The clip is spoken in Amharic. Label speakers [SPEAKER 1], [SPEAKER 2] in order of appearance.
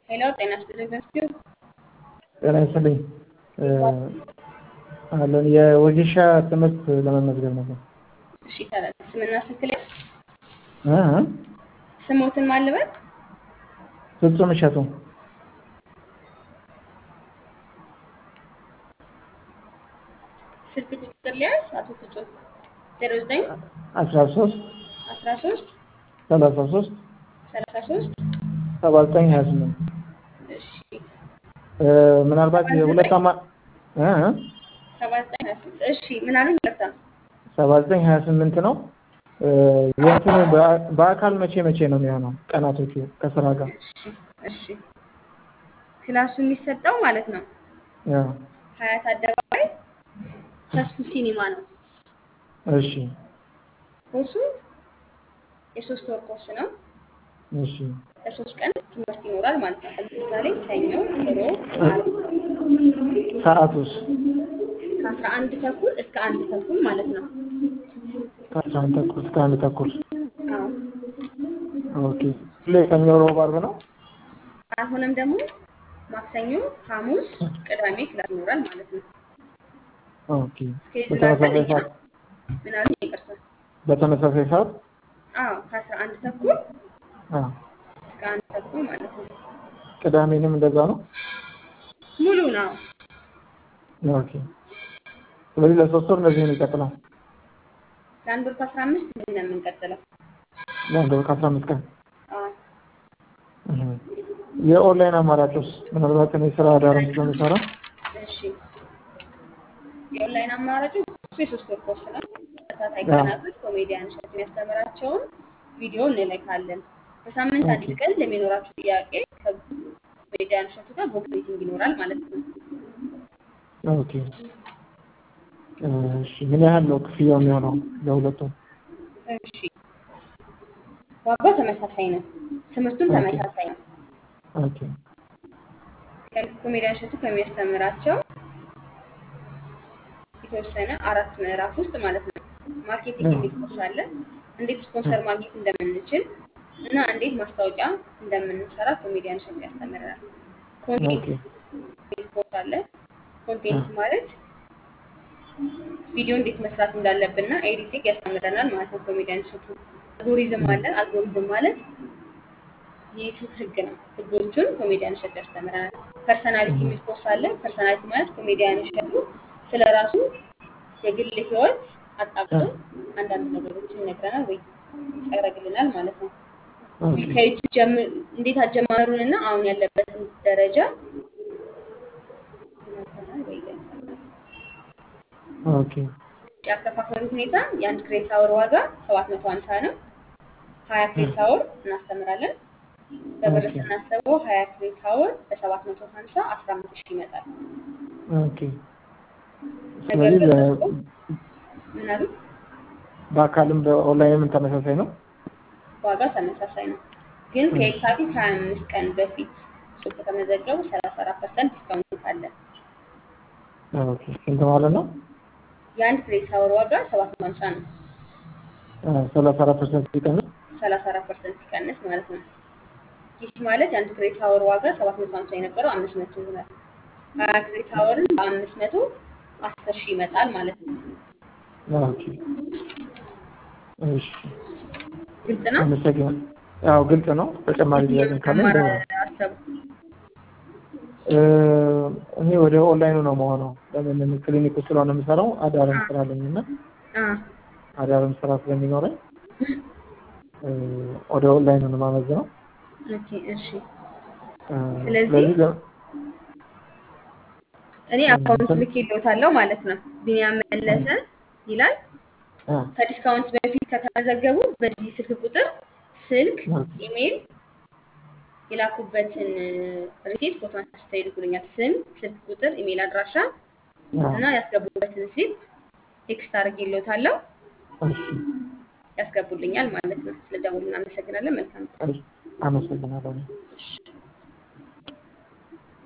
[SPEAKER 1] ሄሎ ጤና ይስጥልኝ በስቲው
[SPEAKER 2] ጤና ይስጥልኝ አለን የወጌሻ ትምህርት ለመመዝገብ ነበር።
[SPEAKER 1] እሺ ይቻላል። ስምና ስልክ ላይ
[SPEAKER 2] እ እ
[SPEAKER 1] ስሞትን ማልበል
[SPEAKER 2] ፍጹም እሸቱ
[SPEAKER 1] ስልክ ቁጥር ሊያዝ አቶ ፍጹም ዜሮ ዘጠኝ
[SPEAKER 2] አስራ ሶስት
[SPEAKER 1] አስራ ሶስት
[SPEAKER 2] ሰላሳ ሶስት
[SPEAKER 1] ሰላሳ ሶስት
[SPEAKER 2] ሰባ ዘጠኝ ሀያ ስምንት
[SPEAKER 1] እሺ
[SPEAKER 2] ምናልባት የሁለት አማ እ እ
[SPEAKER 1] ሰባ ዘጠኝ ሀያ ስምንት እሺ ምን አሉኝ? ይቅርታ
[SPEAKER 2] ሰባ ዘጠኝ ሀያ ስምንት ነው። የእንትኑ በአ- በአካል መቼ መቼ ነው የሚሆነው? ቀናቶቹ ከስራ ጋር
[SPEAKER 1] እሺ እሺ ክላሱ የሚሰጠው ማለት ነው
[SPEAKER 2] ያው
[SPEAKER 1] ሀያት አደባባይ ተስፉ ሲኒማ ነው።
[SPEAKER 2] እሺ
[SPEAKER 1] ኮርሱ የሶስት ወር ኮርስ ነው።
[SPEAKER 2] እሺ
[SPEAKER 1] ለሶስት ቀን ትምህርት ይኖራል ማለት ነው። ለምሳሌ ሰኞ፣ ሮብ፣ ዓርብ
[SPEAKER 2] ሰዓቱስ
[SPEAKER 1] ከአስራ አንድ ተኩል እስከ አንድ ተኩል ማለት ነው።
[SPEAKER 2] ከአስራ አንድ ተኩል እስከ አንድ ተኩል
[SPEAKER 1] አዎ
[SPEAKER 2] ኦኬ። ሁሌ ሰኞ፣ ሮብ፣ ዓርብ ነው።
[SPEAKER 1] አሁንም ደግሞ ማክሰኞ፣ ሐሙስ፣ ቅዳሜ ክላስ ይኖራል ማለት ነው።
[SPEAKER 2] ኦኬ።
[SPEAKER 1] እስኬጁል
[SPEAKER 2] በተመሳሳይ
[SPEAKER 1] አለን
[SPEAKER 2] ሰዓት
[SPEAKER 1] ምን አሉኝ? ይቅርታ
[SPEAKER 2] በተመሳሳይ ሰዓት
[SPEAKER 1] አዎ ከአስራ አንድ ተኩል
[SPEAKER 2] አ
[SPEAKER 1] እስከ አንድ ተኩል ማለት ነው።
[SPEAKER 2] ቅዳሜንም እንደዛ ነው።
[SPEAKER 1] ሙሉ ነው።
[SPEAKER 2] ኦኬ። ስለዚህ ለሶስት ወር እንደዚህ ነው የሚቀጥለው።
[SPEAKER 1] ለአንድ ወር ከአስራ አምስት እንደዚህ ነው የምንቀጥለው።
[SPEAKER 2] ለአንድ ወር ከአስራ አምስት ቀን
[SPEAKER 1] አዎ
[SPEAKER 2] እህ። የኦንላይን አማራጮች ምናልባት እኔ ስራ አዳርም ስለምሰራ
[SPEAKER 1] እሺ የኦንላይን አማራጩ እሱ የሶስት ወር ኮርስ ነው። ተከታታይ
[SPEAKER 2] አዎ።
[SPEAKER 1] ቀናቶች ኮሜዲያን እሸቱ የሚያስተምራቸውን ቪዲዮ እንልካለን። በሳምንት አንድ
[SPEAKER 2] ኦኬ።
[SPEAKER 1] ቀን ለሚኖራችሁ ጥያቄ ከኮሜዲያን እሸቱ ጋር ቦክ ሚቲንግ ይኖራል ማለት ነው።
[SPEAKER 2] ኦኬ። እሺ ምን ያህል ነው ክፍያው የሚሆነው ለሁለቱም?
[SPEAKER 1] እሺ ዋጋው ተመሳሳይ ነው። ትምህርቱም
[SPEAKER 2] ኦኬ።
[SPEAKER 1] ተመሳሳይ ነው።
[SPEAKER 2] ኦኬ።
[SPEAKER 1] ኮሜዲያን እሸቱ ከሚያስተምራቸው የተወሰነ አራት ምዕራፍ ውስጥ ማለት ነው ማርኬቲንግ የሚል ኮርስ አለ። እንዴት ስፖንሰር ማግኘት እንደምንችል እና እንዴት ማስታወቂያ እንደምንሰራ ኮሜዲያን እሸቱ ያስተምረናል። ኮንቴንት
[SPEAKER 2] ኦኬ።
[SPEAKER 1] የሚል ኮርስ አለ። ኮንቴንት ማለት ቪዲዮ እንዴት መስራት እንዳለብንና ኤዲቲንግ ያስተምረናል ማለት ነው ኮሜዲያን እሸቱ። አልጎሪዝም አለ። አልጎሪዝም ማለት የዩቱብ ህግ ነው። ህጎቹን ኮሜዲያን እሸቱ ያስተምረናል። ፐርሰናሊቲ የሚል ኮርስ አለ። ፐርሰናሊቲ ማለት ኮሜዲያን እሸቱ ስለ ራሱ የግል ህይወት አጣብቶ አንዳንድ ነገሮችን ይነግረናል ወይ ያደርግልናል ማለት ነው።
[SPEAKER 2] ኦኬ።
[SPEAKER 1] ከዩቱብ ጀም- እንዴት አጀማመሩንና አሁን ያለበትን ደረጃ ይነግረናል ወይ ያሳያል።
[SPEAKER 2] ኦኬ።
[SPEAKER 1] ያከፋፈሉ ሁኔታ የአንድ ክሬት አወር ዋጋ ሰባት መቶ ሀምሳ ነው። ሀያ ክሬት አወር እናስተምራለን። በብር
[SPEAKER 2] ኦኬ።
[SPEAKER 1] ስናስበው ሀያ ክሬት አወር በሰባት መቶ ሀምሳ አስራ አምስት ሺህ ይመጣል።
[SPEAKER 2] ኦኬ።
[SPEAKER 1] ነገር
[SPEAKER 2] ስለዚህ
[SPEAKER 1] ግን
[SPEAKER 2] ለ-
[SPEAKER 1] እርስዎ ምን አሉ?
[SPEAKER 2] በአካልም በኦንላይንም ተመሳሳይ ነው።
[SPEAKER 1] ዋጋው ተመሳሳይ ነው። ግን ከየካቲት ሀያ አምስት ቀን በፊት ሱቅ ከተመዘገቡ ሰላሳ አራት ፐርሰንት ዲስካውንት አለ።
[SPEAKER 2] ኦኬ። ስንት ማለት ነው?
[SPEAKER 1] የአንድ ክሬት አወር ዋጋ ሰባት መቶ ሀምሳ ነው።
[SPEAKER 2] ሰላሳ አራት ፐርሰንት ሲቀንስ
[SPEAKER 1] ሰላሳ አራት ፐርሰንት ሲቀንስ ማለት ነው። ይህ ማለት የአንድ ክሬት አወር ዋጋ ሰባት መቶ ሀምሳ የነበረው አምስት መቶ ይሆናል። ሀያ ክሬት አወርን በአምስት መቶ አስር ሺህ ይመጣል ማለት ነው።
[SPEAKER 2] ኦኬ። እሺ።
[SPEAKER 1] ግልጽ ነው።
[SPEAKER 2] አመሰግናለሁ። ያው ግልጽ ነው። ተጨማሪ ጥያቄ
[SPEAKER 1] የትኛውን
[SPEAKER 2] ካለ
[SPEAKER 1] መማር
[SPEAKER 2] እንደው
[SPEAKER 1] አሰቡ?
[SPEAKER 2] እ፣ እኔ ወደ ኦንላይኑ ነው መሆነው። ለምን ክሊኒክ ውስጥ ስለሆነ የምሰራው አዳርም ስራ አለኝ እና
[SPEAKER 1] አ
[SPEAKER 2] አዳርም ስራ ስለሚኖረኝ እ፣ ወደ ኦንላይኑ ነው የማመዝነው።
[SPEAKER 1] ኦኬ እሺ።
[SPEAKER 2] እ፣
[SPEAKER 1] ስለዚህ
[SPEAKER 2] ስለዚህ ለ-
[SPEAKER 1] እኔ አካውንት ልኬልዎታለሁ ማለት ነው። ቢኒያም መለሰ ይላል።
[SPEAKER 2] አ፣
[SPEAKER 1] ከዲስካውንት በፊት ከተመዘገቡ በዚህ ስልክ ቁጥር ስልክ፣ ኢሜይል የላኩበትን ሪሲት ፎቶ አንስተው ይልኩልኛል። ስም፣ ስልክ ቁጥር፣ ኢሜይል አድራሻ
[SPEAKER 2] አ፣
[SPEAKER 1] እና ያስገቡበትን ሪሲት ቴክስት አድርጌልዎታለሁ።
[SPEAKER 2] እሺ፣
[SPEAKER 1] ያስገቡልኛል ማለት ነው። ስለደወሉ እናመሰግናለን። መልካም ቀን።
[SPEAKER 2] እሺ፣ አመሰግናለሁ።
[SPEAKER 1] እሺ።